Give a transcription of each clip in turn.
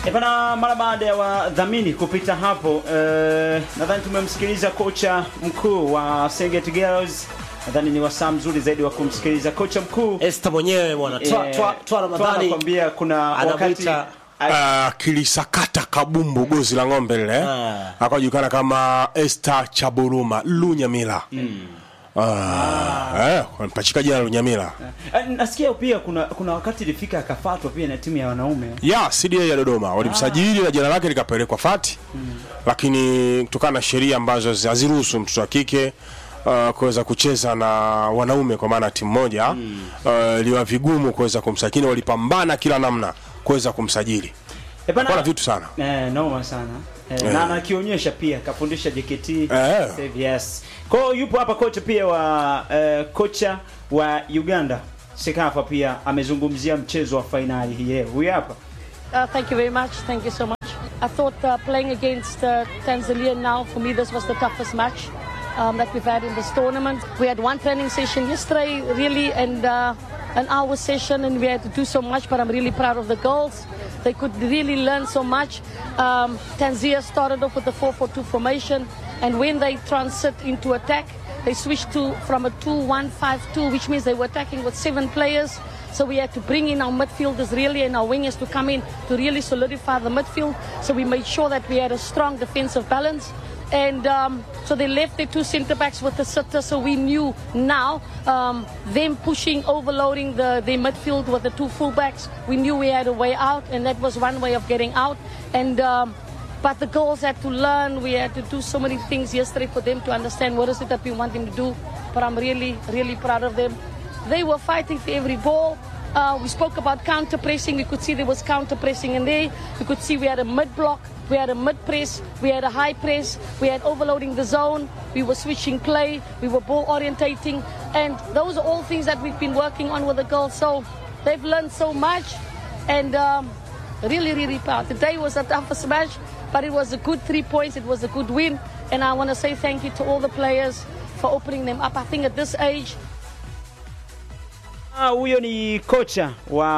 E bana, mara baada ya wadhamini kupita hapo eh, nadhani tumemsikiliza kocha mkuu wa Serengeti Girls. Nadhani ni wasaa mzuri zaidi wa kumsikiliza kocha mkuu Esther mwenyewe bwana twa, eh, twa, twa Ramadhani anakwambia kuna wakati anamuita Ah, kilisakata kabumbu gozi la ng'ombe lile Ah. akajulikana kama Esther Chaburuma Lunyamila Ah, eh, mpachika jina Lunyamila Eh, nasikia pia kuna kuna wakati ilifika akafatwa pia na timu ya wanaume ya CDA ya Dodoma walimsajili na jina lake likapelekwa fati lakini kutokana na sheria ambazo zi- haziruhusu mtoto wa kike uh, kuweza kucheza na wanaume kwa maana timu moja uh, iliwa vigumu kuweza kumsajili walipambana kila namna kuweza kumsajili Eh, bana- Bwana vitu sana Eh, noma sana eh, na anakionyesha pia kafundisha JKT Eh. Save yes. Kwa hiyo yupo hapa kocha pia wa eh, kocha wa Uganda Sekafa pia amezungumzia mchezo wa fainali hii leo. Huyu hapa. Uh, thank you very much. Thank you so much. I thought uh, playing against uh, Tanzania now, for me, this was the toughest match um, that we've had in this tournament. We had one training session yesterday, really, and uh, an hour session, and we had to do so much, but I'm really proud of the girls. They could really learn so much. Um, Tanzania started off with a 4 4 2 formation, and when they transit into attack, they switched to from a 2-1-5-2, which means they were attacking with seven players. So we had to bring in our midfielders really and our wingers to come in to really solidify the midfield. So we made sure that we had a strong defensive balance. And um, so they left their two centre backs with the sitter. So we knew now um, them pushing, overloading the, the midfield with the two fullbacks. We knew we had a way out, and that was one way of getting out. And um, but the girls had to learn. We had to do so many things yesterday for them to understand what is it that we want them to do. But I'm really, really proud of them. They were fighting for every ball. Uh, we spoke about counter pressing. We could see there was counter pressing in there. We could see we had a mid block, we had a mid press, we had a high press, we had overloading the zone, we were switching play, we were ball orientating, and those are all things that we've been working on with the girls. So they've learned so much, and um, really, really proud. Today was a toughest match, but it was a good three points. It was a good win, and I want to say thank you to all the players for opening them up. I think at this age, Ah, huyo ni kocha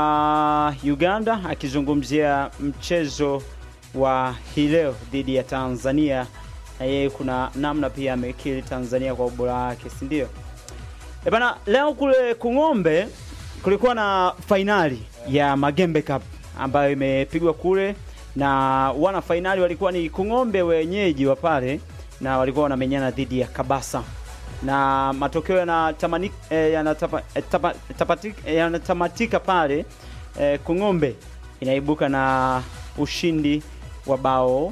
wa Uganda akizungumzia mchezo wa hii leo dhidi ya Tanzania, na yeye kuna namna pia amekiri Tanzania kwa ubora wake, si ndio? E bana, leo kule Kung'ombe kulikuwa na fainali ya Magembe Cup ambayo imepigwa kule, na wana fainali walikuwa ni Kung'ombe wenyeji wa pale, na walikuwa wanamenyana dhidi ya Kabasa na matokeo yanatamanika eh, yanatapa, eh, tapa, tapatik- eh, yanatamatika pale eh, Kung'ombe inaibuka na ushindi wa bao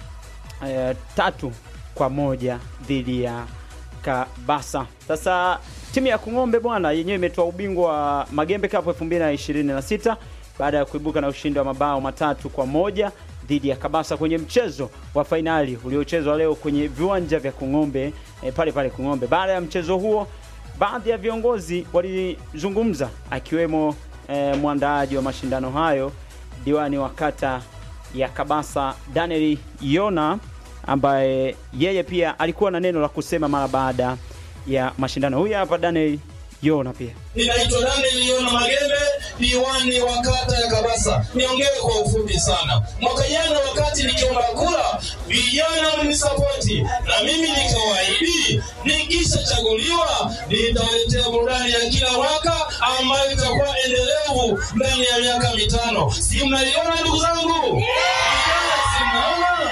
eh, tatu kwa moja dhidi ya Kabasa. Sasa timu ya Kung'ombe bwana yenyewe imetoa ubingwa wa Magembe Cup 2026 baada ya kuibuka na ushindi wa mabao matatu kwa moja dhidi ya Kabasa kwenye mchezo wa fainali uliochezwa leo kwenye viwanja vya Kung'ombe eh, pale pale Kung'ombe. Baada ya mchezo huo, baadhi ya viongozi walizungumza akiwemo eh, mwandaaji wa mashindano hayo diwani wa kata ya Kabasa Daniel Yona ambaye yeye pia alikuwa na neno la kusema mara baada ya mashindano. Huyu hapa Daniel Yona pia. Ninaitwa Daniel Yona Magembe, diwani wa kata ya Kabasa. Niongee kwa ufupi sana. Mwaka jana wakati nikiomba kura, vijana mlinisapoti na mimi nikawaahidi nikishachaguliwa nitawaletea burudani ya kila mwaka ambayo itakuwa endelevu ndani ya miaka mitano. Si mnaliona ndugu zangu? Vijana, si mnaona?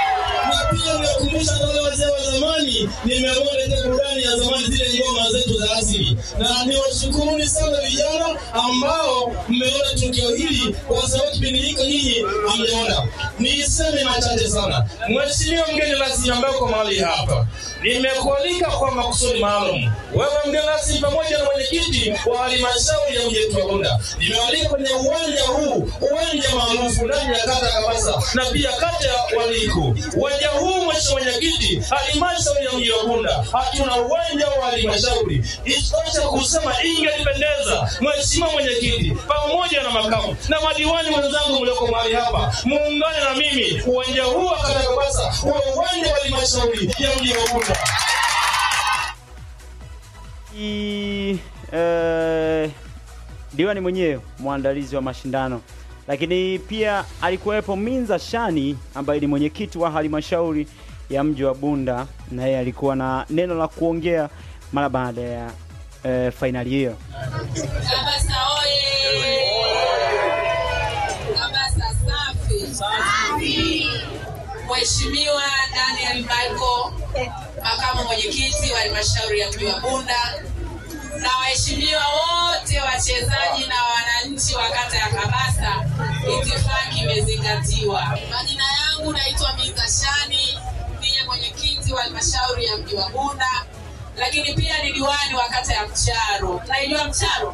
na pia nakumbusha wale wazee wa zamani, nimeamua lete burudani ya zamani, zile ngoma zetu za asili, na niwashukuruni sana vijana ambao mmeona tukio hili, kwa sababu kipindi hiko nyinyi hamjaona. Niseme machache sana. Mheshimiwa mgeni rasmi ambaye uko mahali hapa, nimekualika kwa makusudi maalum. Wewe mgeni rasmi pamoja na mwenyekiti wa halmashauri ya mji wetu wa Bunda, nimewalika kwenye uwanja huu, uwanja maarufu ndani ya kata ya Kabasa na pia kata ya Waliku. Uwanja huu mheshimiwa mwenyekiti, halmashauri ya mji wa Bunda hatuna uwanja wa halmashauri. Isitoshe kusema ingelipendeza mheshimiwa mwenyekiti pamoja na makamu na madiwani wenzangu mlioko mahali hapa muungane na mimi, uwanja huu wa kata ya Kabasa uwe uwanja wa halmashauri ya mji wa Bunda. I, eh, diwani mwenyewe mwandalizi wa mashindano lakini pia alikuwepo Minza Shani ambaye ni mwenyekiti wa halmashauri ya mji wa Bunda, na yeye alikuwa na neno la kuongea mara baada ya eh, fainali hiyo. Kabasa oye! Kabasa safi! Mheshimiwa Daniel Michael, makamu mwenyekiti wa halmashauri ya mji wa Bunda, na waheshimiwa wote wachezaji na wananchi wa kata ya Kabasa, itifaki imezingatiwa. Majina yangu naitwa Miza Shani, ndiye mwenyekiti wa halmashauri ya mji wa Bunda, lakini pia ni diwani wa kata ya Mcharo. Naijua Mcharo?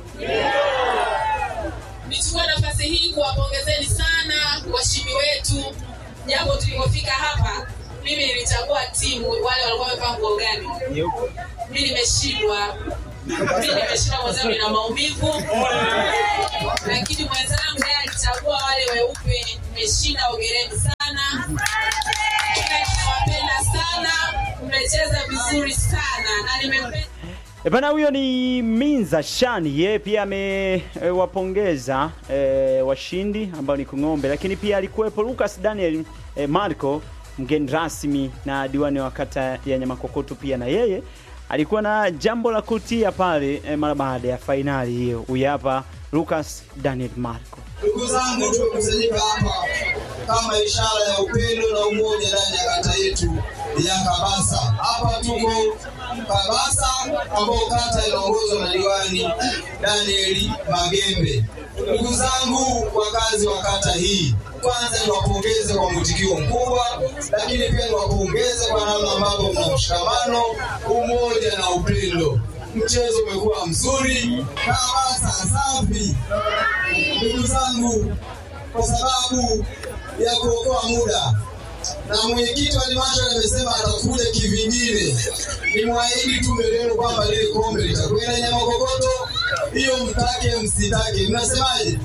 Nichukue nafasi hii kuwapongezeni sana washimi wetu, japo tulipofika hapa mimi nilichagua timu, wale walikuwa wamevaa nguo gani? Mi nimeshindwa, mi nimeshindwa mwenzangu, nina maumivu, lakini mwenzangu yeye alichagua wale weupe. Nimeshinda, ongereni sana, ila ninawapenda sana, mmecheza vizuri sana na nimependa E bana, huyo ni Minza Shani, yeye pia amewapongeza e, washindi ambao ni Kung'ombe, lakini pia alikuwepo Lucas Daniel e, Marco mgeni rasmi na diwani wa kata ya Nyamakokoto, pia na yeye alikuwa na jambo la kutia pale e, mara baada ya fainali hiyo. Huyu hapa Lucas Daniel Marco. Ndugu zangu, tumekusanyika hapa kama ishara ya upendo na umoja ndani ya kata yetu ya Kabasa. Hapa tuko Kabasa, ambao kata inaongozwa na diwani Danieli Magembe. Ndugu zangu wakazi wa kata hii, kwanza niwapongeze kwa mwitikio mkubwa, lakini pia niwapongeze kwa namna ambavyo mna mshikamano, umoja na upendo. Mchezo umekuwa mzuri, Kabasa safi ndugu zangu, kwa sababu ya kuokoa muda na mwenyekiti wa halmashauri amesema atakuja kivingine. Nimwahidi tu mbele yenu kwamba lile kombe litakwenda Nyamakokoto, hiyo mtake msitake. Mnasemaje?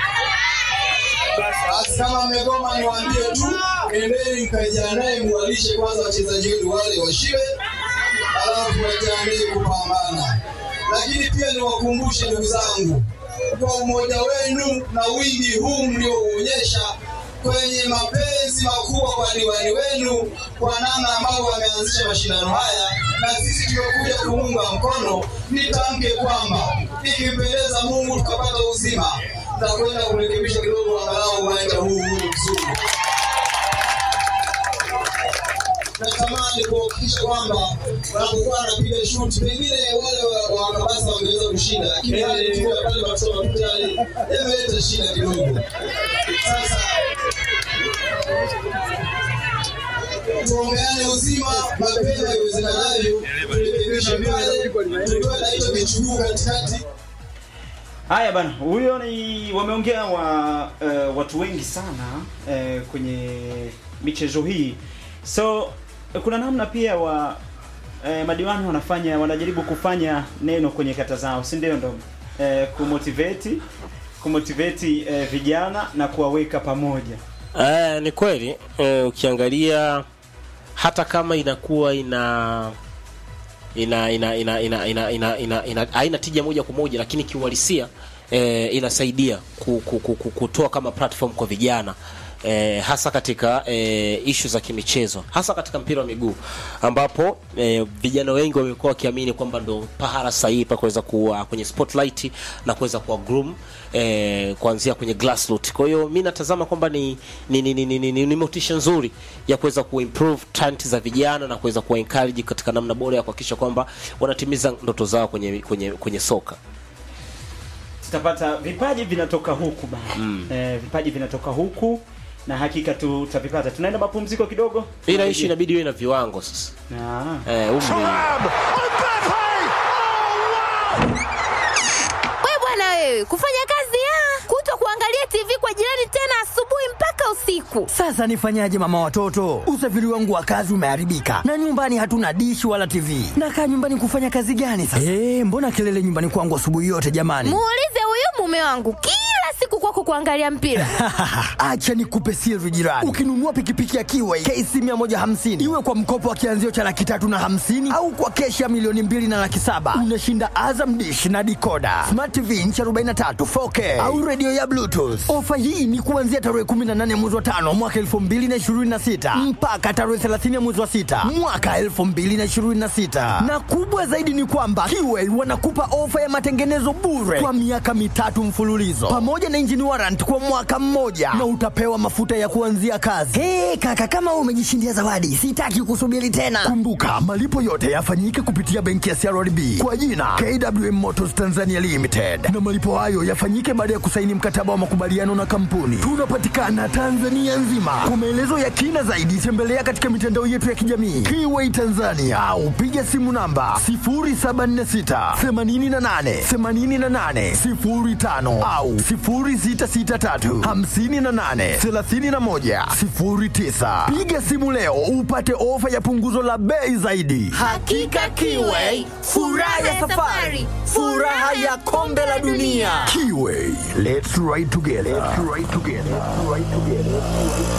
Basi kama mmegoma, niwaambie tu, endeni mkajiandae, muwalishe kwanza wachezaji wenu wale washibe, alafu wajiandae kupambana. Lakini pia niwakumbushe ndugu zangu, kwa umoja wenu na wingi huu mliouonyesha kwenye mapenzi makubwa kwa diwani wenu, kwa namna ambavyo wameanzisha mashindano haya, na sisi tumekuja kuunga mkono. Nitamke kwamba ikimpendeza Mungu tukapata uzima, tutakwenda kurekebisha kidogo, angalau uwanja huu huu mzuri. natamani kuhakikisha kwamba wanapokuwa wanapiga shuti, pengine wale wa- wa Kabasa wangeweza kushinda, lakini hali tu ya pale Maksoma Mtali yameleta shida kidogo. Sasa tuombeane uzima mapema iwezekanavyo, turekebishe pale, tukiwa na hicho kichuguu katikati Haya bana, huyo ni wameongea wa uh, watu wengi sana uh, kwenye michezo hii, so kuna namna pia wa uh, madiwani wanafanya wanajaribu kufanya neno kwenye kata zao, si ndio? Ndo uh, kumotivate kumotivate uh, vijana na kuwaweka pamoja. Eh, ni kweli eh, ukiangalia hata kama inakuwa ina ina ina ina ina ina ina ina ina haina tija moja kwa moja, lakini kiuhalisia eh, inasaidia ku, ku, ku, ku, kutoa kama platform kwa vijana eh, hasa katika eh, ishu za kimichezo, hasa katika mpira wa miguu ambapo eh, vijana wengi wamekuwa wakiamini kwamba ndo pahala sahihi pa kuweza kuwa kwenye spotlight na kuweza kuwa groom eh, kuanzia kwenye grassroots. Kwa hiyo mi natazama kwamba ni ni, ni, ni, ni, ni, ni, ni motisha nzuri ya kuweza kuimprove talent za vijana na kuweza kuwa encourage katika namna bora ya kuhakikisha kwamba wanatimiza ndoto zao kwenye kwenye kwenye soka. Tutapata vipaji vinatoka huku bana eh, vipaji vinatoka huku na hakika tutavipata. Tunaenda mapumziko kidogo, Ila ishi inabidi iwe na viwango sasa. Ah. Eh, umri We bwana wewe, kufanya kazi ya kuto kuangalia TV kwa jirani tena asubuhi mpaka usiku. Sasa nifanyaje mama watoto? Usafiri wangu wa kazi umeharibika na nyumbani hatuna dishi wala TV. Nakaa nyumbani kufanya kazi gani sasa? Eh, mbona kelele nyumbani kwangu asubuhi yote jamani? Muulize huyu mume wangu kila siku kwako kuangalia mpira. Acha nikupe siri jirani. Ukinunua pikipiki ya Kiway KC 150 iwe kwa mkopo wa kianzio cha laki tatu na hamsini au kwa keshi ya milioni mbili na laki saba unashinda Azam Dish na dikoda, Smart TV inchi 43 4K au redio ya Bluetooth. Ofa hii ni kuanzia tarehe 18 mwezi wa tano mwaka 2026 mpaka tarehe 30 mwezi wa sita mwaka 2026, na kubwa zaidi ni kwamba Kiway wanakupa ofa ya matengenezo bure kwa miaka mitatu mfululizo pamoja na engine warrant kwa mwaka mmoja na utapewa mafuta ya kuanzia kazi. Hey, kaka kama wewe umejishindia zawadi, sitaki kusubiri tena. Kumbuka malipo yote yafanyike kupitia benki ya CRDB kwa jina KWM Motors Tanzania Limited, na malipo hayo yafanyike baada ya kusaini mkataba wa makubaliano na kampuni. Tunapatikana Tanzania nzima. Kwa maelezo ya kina zaidi, tembelea katika mitandao yetu ya kijamii Kiway Tanzania au piga simu namba 0746 88 88 05 au 0663 58 31 09. Piga simu leo upate ofa ya punguzo la bei zaidi. Hakika Kiway, furaha ya safari, furaha ya kombe la dunia. Kiway, let's ride together. Let's ride together. Let's ride together.